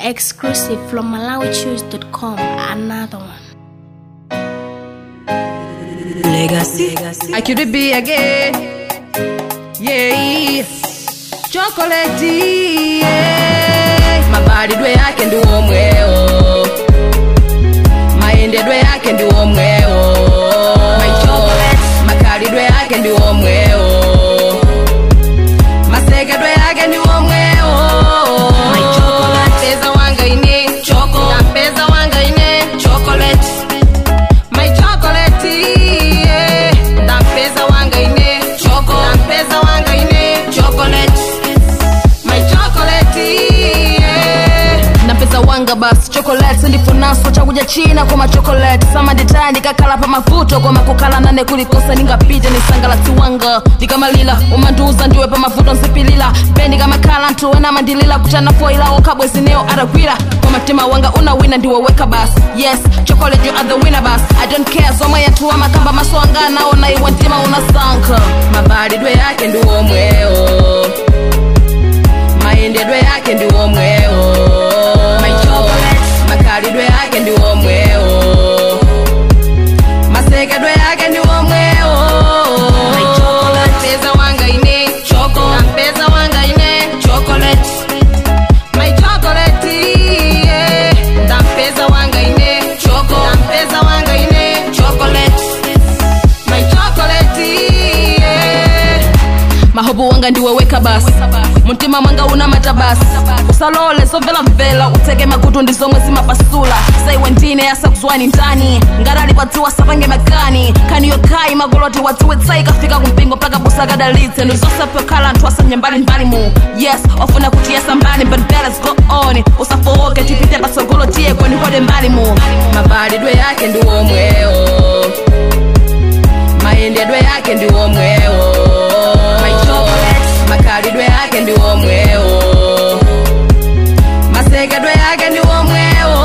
Exclusive from MalawiChoose.com. Another one. Legacy. I could be again. Yeah. Chocolate. Yeah. Mabadilwe yake ndi omwewo. Mayendedwe yake ndi omwewo. Makalidwe yake ndi omwewo. Masekedwe yake ndi omwewo. Peza wanga ine choco. Peza wanga ine chocolate. My chocolate, yeah. Ndampeza wanga ine choco. Ndampeza wanga ine chocolate. My chocolate, yeah. Ndampeza wanga basi chocolate ndifunaswa chakuja china kwa machocolate samanditaya ndikakhala pa mavuto koma kukhala nane kulikosa ningapite nisangalatsi wanga ndikamalila umandiuza ndiwe pa mavuto nsipilila pe ndikamakhala anthu ena amandilila kutana foila okhabwe zineyo atagwira kwa mtima wanga unawina ndiwoweka basi yes chocolate you are the winner basi i don't care zomwe yanthu amakamba maso anga anaona iwe mtima unasankha mabalidwe yake ndi omwewo mayendedwe yake ndi omwewo makalidwe yake ndi omwewo masekedwe yake ndi omwewo mpeza wanga ine choko mpeza wanga ine chocolate my chocolate yeah. ndampeza wanga ine choko ndampeza wanga ine chocolate my chocolate yeah. mahobu wanga ndiweweka basi mtima mwanga una matabasi usalole zomvelamvela uteke makutu ndi zomwe zimapasula saiwe ndine yasakuzwani ndani ngarali padziwa sapange makani khani yokhayi magoloti wadziwetsayi kafika kumpingo mpaka busa kadalitse ndizosapyokhala anthu asanye mbalimbali mu yes ofuna kuti yesa mbali but better go on usafowoke tipite patsogolo tiye kwenihode mbali mu mabalidwe yake ndi omwewo mayendedwe yake ndi omwewo makalidwe yake ndi omwewo masekedwe yake ndi omwewo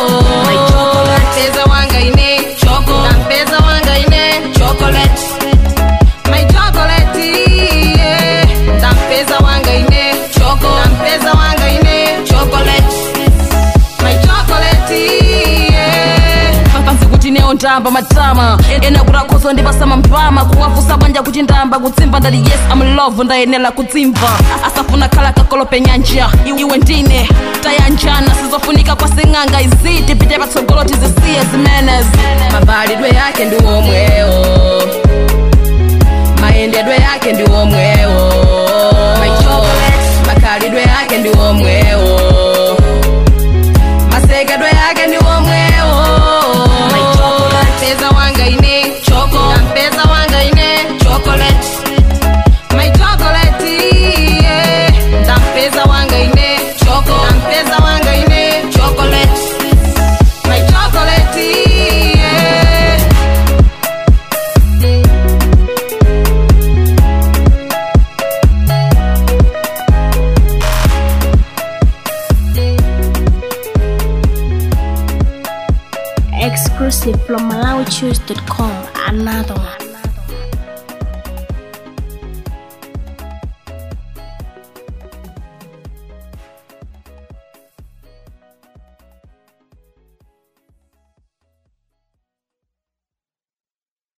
mpeza wanga ine choko mpeza wanga ine chocolate my chocolate yeah. ndampeza wanga ine choko ndampeza wanga ine chocolate my chocolate yeah. papanzi kuti neyo ndamba matama ena kuti akhozo ndipasama mpama kuwafusa bwanja kuti ndamba kutsimba ndati yes am love ndayenera kutsimva asafuna khala kakolope nyanja iwe ndine tayanjana sizofunika kwa sing'anga izi tipite patsogolo tizisiye zimenezi mabalidwe yake ndi omwewo mayendedwe yake ndi omwewo makalidwe yake ndi omwewo masekedwe yake ndi omwewo mpeza wanga ine choko mpeza wanga ine chocolate my chocolate yeah. ndampeza wanga ine choko ndampeza wanga ine chocolate my chocolate yeah. Exclusive from MalawiChoose.com. Another one.